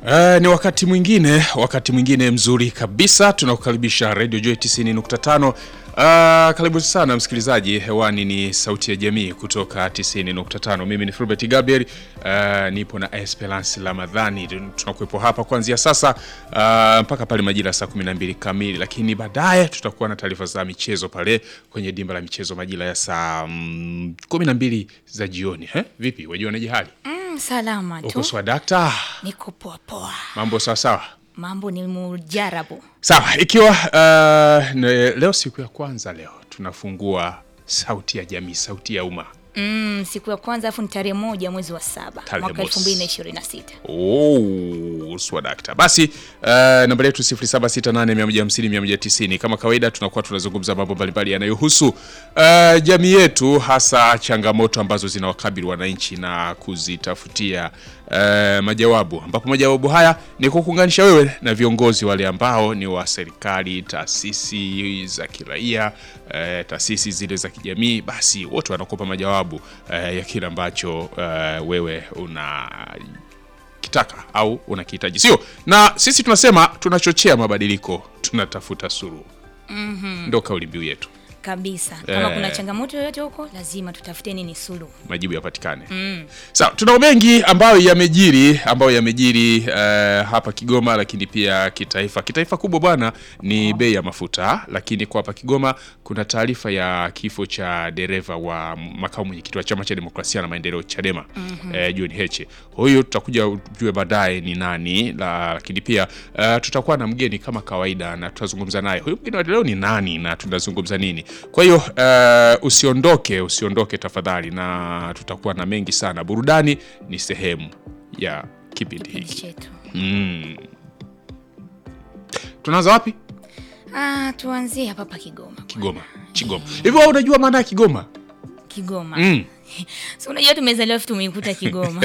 Uh, ni wakati mwingine wakati mwingine mzuri kabisa tunakukaribisha Radio Joy 90.5. Uh, karibu sana msikilizaji, hewani ni sauti ya jamii kutoka 90.5. Mimi ni Fulbert Gabriel, uh, nipo na Esperance Ramadhani. Tunakuwepo hapa kuanzia sasa uh, mpaka pale majira saa 12 kamili, lakini baadaye tutakuwa na taarifa za michezo pale kwenye dimba la michezo majira ya saa mm, 12 za jioni. Eh? Vipi, wajionaje hali? Mm, salama Uko tu, sawa dakta? niko poa poa, Mambo sawa sawa? mambo ni mujarabu. Sawa, ikiwa uh, ne- leo siku ya kwanza, leo tunafungua sauti ya jamii, sauti ya umma. Mm, siku ya kwanza afu ni tarehe moja mwezi wa saba Tarehe mwaka mosi. elfu mbili na ishirini na sita. Oh, swadakta. Basi uh, namba yetu 0768150190 kama kawaida, tunakuwa tunazungumza mambo mbalimbali yanayohusu uh, jamii yetu, hasa changamoto ambazo zinawakabili wananchi na kuzitafutia uh, majawabu, ambapo majawabu haya ni kukuunganisha wewe na viongozi wale ambao ni wa serikali, taasisi za kiraia, uh, taasisi zile za kijamii, basi wote wanakupa majawabu uh, ya kile ambacho uh, wewe una kitaka au unakihitaji, sio? Na sisi tunasema tunachochea mabadiliko, tunatafuta suluhu. Ndo kauli mbiu yetu, Kabisa, kama Eh. kuna changamoto yoyote huko, lazima tutafute nini suluhu. majibu yapatikane. Sawa, tunao mengi ambayo yamejiri ambayo yamejiri eh, hapa Kigoma, lakini pia kitaifa. Kitaifa kubwa bwana ni bei ya mafuta, lakini kwa hapa Kigoma kuna taarifa ya kifo cha dereva wa makamu mwenyekiti wa Chama cha Demokrasia na Maendeleo Chadema eh, John Heche. Huyu tutakuja ujue baadaye ni nani la, lakini pia eh, tutakuwa na mgeni kama kawaida na tutazungumza naye. Huyu mgeni wa leo ni nani na tunazungumza nini? Kwa hiyo eh, usiondoke, usiondoke tafadhali, na tutakuwa na mengi sana. Burudani ni sehemu ya kipindi Kipindi hiki. chetu. Mm. Tunaanza wapi? Ah, tuanzie hapa hapa Kigoma. Kigoma. Kigoma. Hivi wewe unajua maana ya Kigoma? Kigoma. Mm. Si unajua tumezaliwa afu tumeikuta Kigoma.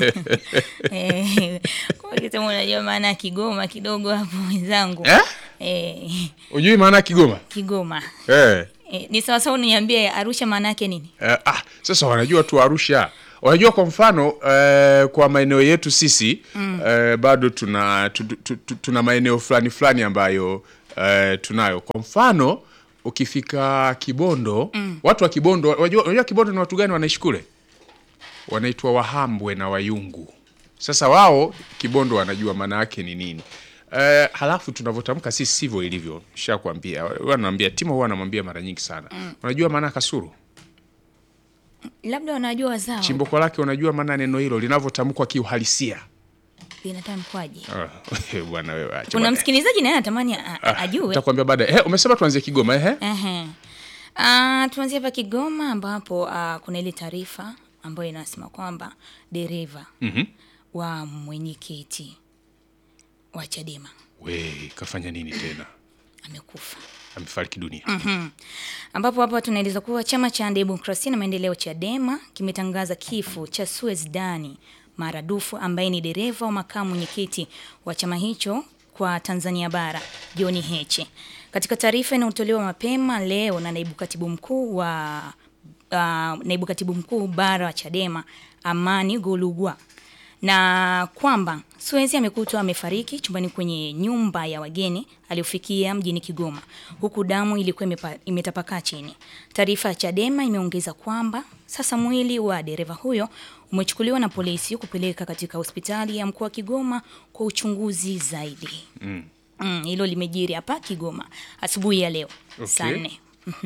Eh, kwa hiyo kama unajua maana ya Kigoma kidogo hapo wenzangu. Eh? Eh, Ujui maana ya Kigoma? Kigoma. Eh. Eh, ni sawa sawa uniambie Arusha maana yake nini? Eh, ah, sasa wanajua tu Arusha. Wanajua kwa mfano eh, kwa maeneo yetu sisi eh, bado tuna tu, tu, tu, tuna maeneo fulani fulani ambayo eh, tunayo. Kwa mfano ukifika Kibondo, watu wa Kibondo unajua, unajua Kibondo ni watu gani wanaishi kule? Wanaitwa Wahambwe na Wayungu. Sasa wao Kibondo wanajua maana yake ni nini. Eh, halafu tunavyotamka sisi sivyo ilivyo. Nishakwambia. Wanaambia Timo huwa anamwambia mara nyingi sana. Unajua maana ya kasuru? Labda wanajua wazao. chimbuko lake unajua maana neno hilo linavyotamkwa kiuhalisia. Linatamkwaje? Ah, bwana wewe acha Kuna bwana. msikilizaji naye anatamani a- a- ajue. Nitakwambia baadaye. Eh, umesema tuanzie Kigoma eh? Ehe. Ah, tuanzie hapa Kigoma ambapo ah, kuna ile taarifa ambayo inasema kwamba dereva Mhm. wa mwenyekiti wa Chadema We, kafanya nini tena? amekufa. Amefariki dunia. ambapo hapa tunaeleza kuwa chama cha demokrasia na maendeleo Chadema kimetangaza kifo cha Suez Dani Maradufu ambaye ni dereva wa makamu mwenyekiti wa chama hicho kwa Tanzania bara John Heche. Katika taarifa inayotolewa mapema leo na naibu katibu mkuu wa uh, naibu katibu mkuu bara wa Chadema Amani Golugwa na kwamba Suezi amekutwa amefariki chumbani kwenye nyumba ya wageni aliyofikia mjini Kigoma, huku damu ilikuwa imepa- imetapakaa chini. Taarifa ya Chadema imeongeza kwamba sasa mwili wa dereva huyo umechukuliwa na polisi kupeleka katika hospitali ya mkoa wa Kigoma kwa uchunguzi zaidi. Mm. Mm, hilo limejiri hapa Kigoma asubuhi ya leo Okay. saa nne.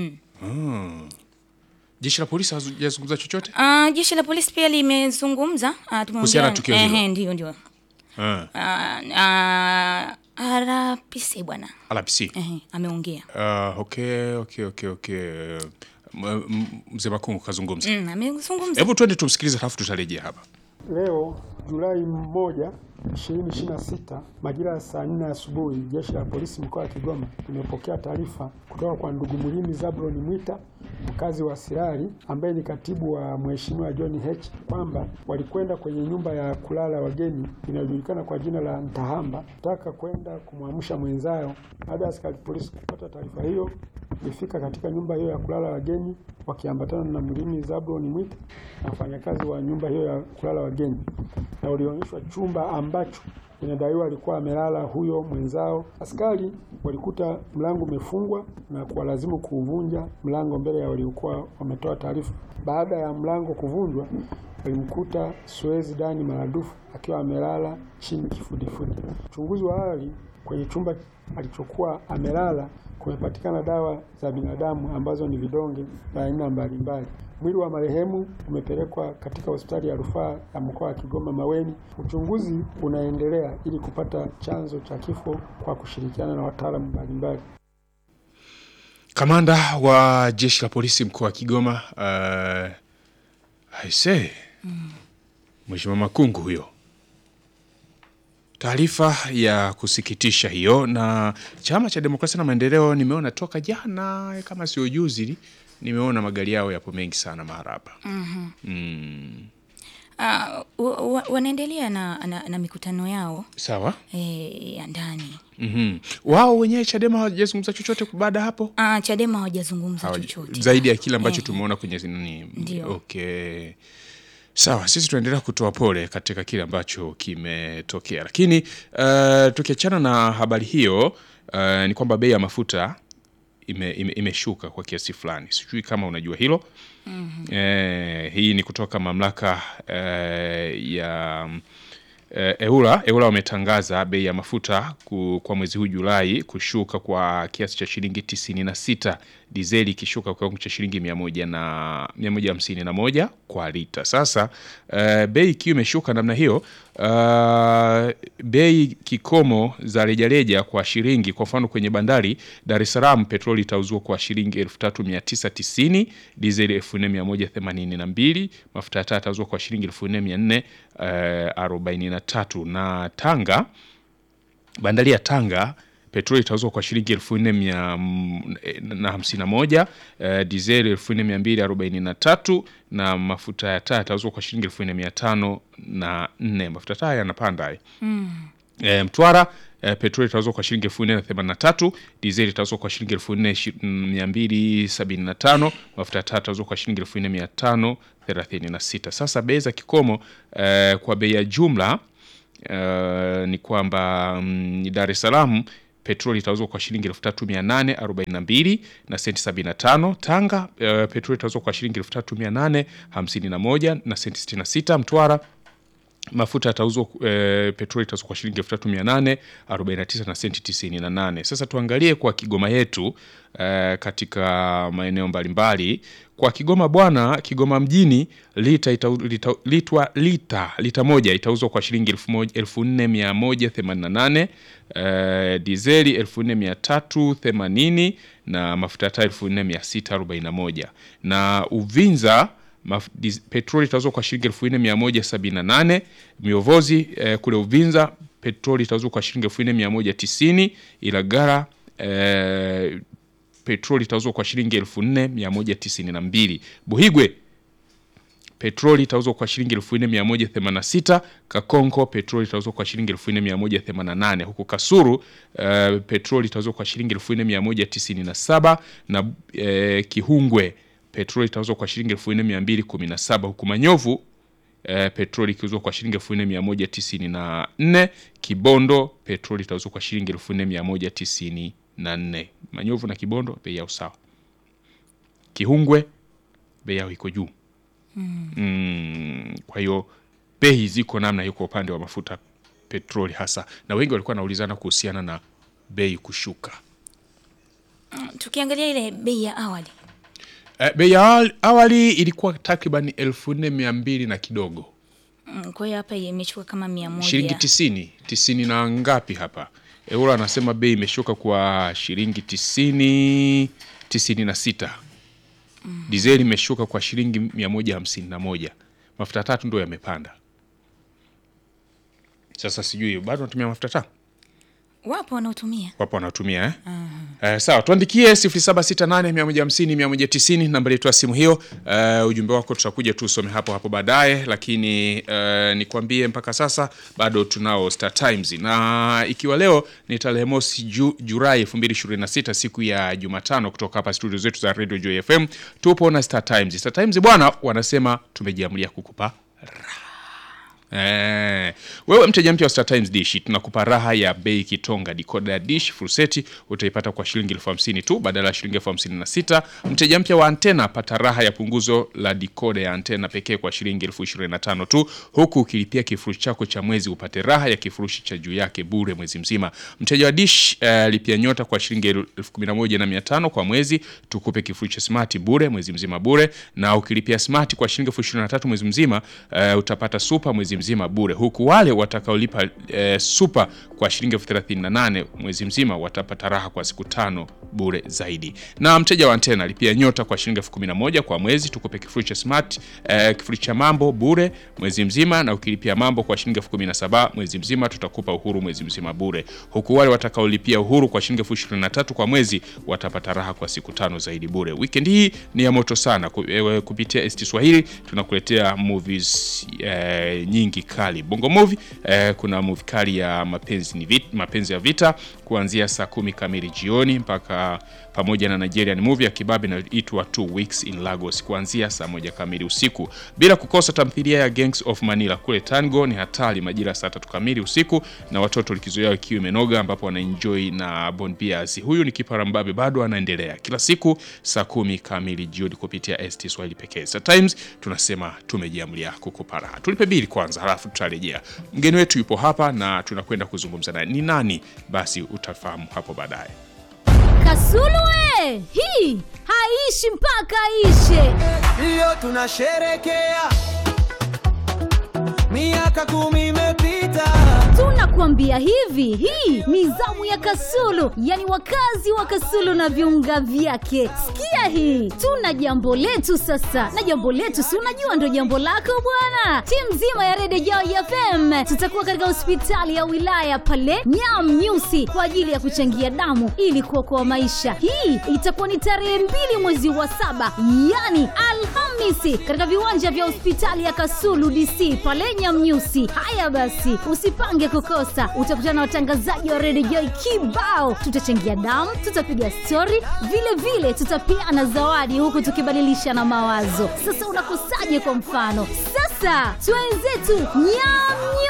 Jeshi la polisi hazijazungumza chochote? Ah, jeshi la polisi pia limezungumza ah, tumeongea- Kuhusiana na tukio hilo. Ehe, ndio ndio. Ah, Ah, ah, RPC bwana RPC. Ehe, ameongea Ah, okay, okay, okay, okay. M- m- Mzee Makungu kazungumza. mm, amezungumza Hebu twende tumsikilize halafu tutarejea hapa. Leo Julai moja 2026 majira ya saa nne asubuhi, jeshi la polisi mkoa wa Kigoma limepokea taarifa kutoka kwa ndugu Mlimi Zabron Mwita, mkazi wa Sirari, ambaye ni katibu wa mheshimiwa John H, kwamba walikwenda kwenye nyumba ya kulala wageni inayojulikana kwa jina la Ntahamba kutaka kwenda kumwamsha mwenzao. Baada ya askari polisi kupata taarifa hiyo, walifika katika nyumba hiyo ya kulala wageni wakiambatana na Mlimi Zabron Mwita na wafanyakazi wa nyumba hiyo ya kulala wageni, na walionyeshwa chumba ambacho inadaiwa alikuwa amelala huyo mwenzao. Askari walikuta mlango umefungwa na kuwalazimu kuuvunja mlango mbele ya waliokuwa wametoa taarifa. Baada ya mlango kuvunjwa, walimkuta Suezi Dani Maradufu akiwa amelala chini kifudifudi. Uchunguzi wa awali kwenye chumba alichokuwa amelala kumepatikana dawa za binadamu ambazo ni vidonge vya aina mbalimbali. Mwili wa marehemu umepelekwa katika hospitali ya rufaa ya mkoa wa Kigoma Maweni. Uchunguzi unaendelea ili kupata chanzo cha kifo kwa kushirikiana na wataalamu mbalimbali. Kamanda wa jeshi la polisi mkoa wa Kigoma uh, aise Mheshimiwa Makungu huyo. Taarifa ya kusikitisha hiyo. Na chama cha demokrasia na maendeleo, nimeona toka jana kama sio juzi, nimeona magari yao yapo mengi sana mahara hapa. Mm. Ah, wa- wa- wanaendelea na, na, na mikutano yao Sawa. eh, ya ndani. Mhm. Wao wenyewe Chadema hawajazungumza chochote baada ya hapo Ah, Chadema hawajazungumza Hawaja- chochote zaidi ya kile ambacho Eh. tumeona kwenye nini. Ndio. Okay. Sawa, sisi tunaendelea kutoa pole katika kile ambacho kimetokea, lakini uh, tukiachana na habari hiyo uh, ni kwamba bei ya mafuta ime, ime, imeshuka kwa kiasi fulani. Sijui kama unajua hilo. Eh, hii ni kutoka mamlaka eh, ya eh, EURA. EURA wametangaza bei ya mafuta ku, kwa mwezi huu Julai kushuka kwa kiasi cha shilingi tisini na sita, dizeli ikishuka kwa kiwango cha shilingi mia moja na mia moja hamsini na moja kwa lita. Sasa eh, bei ikiwa imeshuka namna hiyo uh, bei kikomo za rejareja kwa shilingi, kwa mfano kwenye bandari Dar es Salaam petroli itauzwa kwa shilingi 3990, dizeli 4182, mafuta ya taa yatauzwa kwa shilingi 4443 na Tanga bandari ya Tanga petroli itauzwa kwa shilingi elfu nne mia na hamsini na moja uh, dizeli elfu nne mia mbili arobaini na tatu na mafuta ya taa yatauzwa kwa shilingi elfu nne mia tano na nne mafuta ya taa yanapanda haya. E, Mtwara e, petroli itauzwa kwa shilingi elfu nne na themanini na tatu dizeli itauzwa kwa shilingi elfu nne shi- mia mbili sabini na tano mafuta ya taa itauzwa kwa shilingi elfu nne mia tano thelathini na sita Sasa bei za kikomo e, kwa bei ya jumla e, ni kwamba mm, Dar es Salaam petroli itauzwa kwa shilingi elfu tatu mia nane arobaini na mbili na senti sabini na tano Tanga e, petroli itauzwa kwa shilingi elfu tatu mia nane hamsini na moja na senti sitini na sita Mtwara mafuta yatauzwa e, petroli itauzwa kwa shilingi elfu tatu mia nane arobaini na tisa na senti tisini na nane. Sasa tuangalie kwa Kigoma yetu e, katika maeneo mbalimbali. Kwa Kigoma bwana, Kigoma mjini lita, ita, lita, litwa, lita, lita moja itauzwa kwa shilingi elfu moja- elfu nne mia moja themanini na nane e, dizeli elfu nne mia tatu themanini na mafuta ya taa elfu nne mia sita arobaini na moja na Uvinza Maf- dis- petroli itauzwa kwa shilingi elfu nne mia moja sabini na nane miovozi eh, kule Uvinza petroli itauzwa kwa shilingi elfu nne mia moja tisini Ilagala eh, petroli itauzwa kwa shilingi elfu nne mia moja tisini na mbili Buhigwe petroli itauzwa kwa shilingi elfu nne mia moja themanini na sita Kakonko petroli itauzwa kwa shilingi elfu nne mia moja themanini na nane huku Kasuru eh, petroli itauzwa kwa shilingi elfu nne mia moja tisini na saba na eh, Kihungwe petroli itauzwa kwa shilingi elfu nne mia mbili kumi na saba huku Manyovu eh, petroli ikiuzwa kwa shilingi elfu nne mia moja tisini na nne Kibondo petroli itauzwa kwa shilingi elfu nne mia moja tisini na nne Manyovu na Kibondo bei yao sawa. Kihungwe bei yao iko juu mm, kwa hiyo bei ziko namna hiyo kwa upande wa mafuta petroli hasa, na wengi walikuwa wanaulizana kuhusiana na bei kushuka. Tukiangalia ile bei ya awali Eh, bei ya awali- awali ilikuwa takriban elfu nne mia mbili na kidogo mm, kwa hiyo hapa imechukua kama mia moja shilingi tisini tisini na ngapi hapa euro anasema bei imeshuka kwa shilingi tisini tisini na sita dizeli imeshuka kwa shilingi mia moja hamsini na moja mafuta tatu ndo yamepanda sasa sijui bado natumia mafuta taa wapo wanaotumia wapo wanatumia eh? Eh, sawa tuandikie 0768150190 namba yetu ya simu hiyo. Eh, ujumbe wako tutakuja tu usome hapo hapo baadaye, lakini eh, nikwambie mpaka sasa bado tunao Star Times, na ikiwa leo ni tarehe mosi ju, Julai 2026 siku ya Jumatano, kutoka hapa studio zetu za Radio Joy FM tupo na Star Times. Star Times bwana, wanasema tumejiamulia kukupa Eh, wewe mteja mpya wa Star Times Dish tunakupa raha ya bei kitonga. Decoder ya Dish full set utaipata kwa shilingi elfu hamsini tu badala ya shilingi elfu hamsini na sita. Mteja mpya wa antena pata raha ya punguzo la decoder ya antena pekee kwa shilingi elfu ishirini na tano tu, huku ukilipia kifurushi chako cha mwezi upate raha ya kifurushi cha juu yake bure mwezi mzima. Mteja wa Dish eh, lipia nyota kwa shilingi elfu kumi na moja na mia tano kwa mwezi, tukupe kifurushi cha smart bure mwezi mzima bure, na ukilipia smart kwa shilingi elfu ishirini na tatu mwezi mzima eh, utapata super mwezi mzima bure, huku wale watakaolipa eh, super kwa shilingi elfu thelathini na nane mwezi mzima watapata raha kwa siku tano bure zaidi. Na mteja wa antena lipia nyota kwa shilingi elfu kumi na moja kwa mwezi, tukupe kifurushi cha smart eh, kifurushi cha mambo bure mwezi mzima, na ukilipia mambo kwa shilingi elfu kumi na saba mwezi mzima tutakupa uhuru mwezi mzima bure, huku wale watakaolipia uhuru kwa shilingi elfu ishirini na tatu kwa mwezi watapata raha kwa siku tano zaidi bure. Weekend hii ni ya moto sana Ku- eh, kupitia ST Swahili tunakuletea movies eh, nyingi kali. Bongo movie eh, kuna movie kali ya mapenzi ni vit, mapenzi ya vita kuanzia saa kumi kamili jioni mpaka pamoja na Nigerian movie ya kibabe inaitwa Two Weeks in Lagos kuanzia saa moja kamili usiku, bila kukosa tamthilia ya Gangs of Manila kule Tango ni hatari majira ya saa tatu kamili usiku, na watoto likizo yao ikiwa imenoga, ambapo wanaenjoy na Bon Bias. Huyu ni Kipara Mbabe, bado anaendelea kila siku saa kumi kamili jioni kupitia ST Swahili pekee. Star Times tunasema tumejiamulia kukupa raha. Tulipe bili kwanza, halafu tutarejea. Mgeni wetu yupo hapa na tunakwenda kuzungumza naye. Ni nani? Basi utafahamu hapo baadaye. Kasulu hii haishi mpaka ishe. Leo tunasherekea miaka kumi imepita. Tunakuambia hivi, hii ni zamu ya Kasulu, yani wakazi wa Kasulu na viunga vyake. Sikia hii, tuna jambo letu sasa, na jambo letu si unajua ndo jambo lako bwana. Timu nzima ya Redio Joy FM tutakuwa katika hospitali ya wilaya pale Nyam Nyusi kwa ajili ya kuchangia damu ili kuokoa maisha. Hii itakuwa ni tarehe mbili mwezi wa saba, yani Alhamisi, katika viwanja vya hospitali ya Kasulu DC pale Nyamnyusi. Haya basi, usipange kukosa, utakutana na watangazaji wa Radio Joy kibao. Tutachangia damu, tutapiga stori, vile vile tutapeana zawadi, huku tukibadilisha na mawazo. Sasa unakosaje? Kwa mfano, sasa twenzetu Nyamnyusi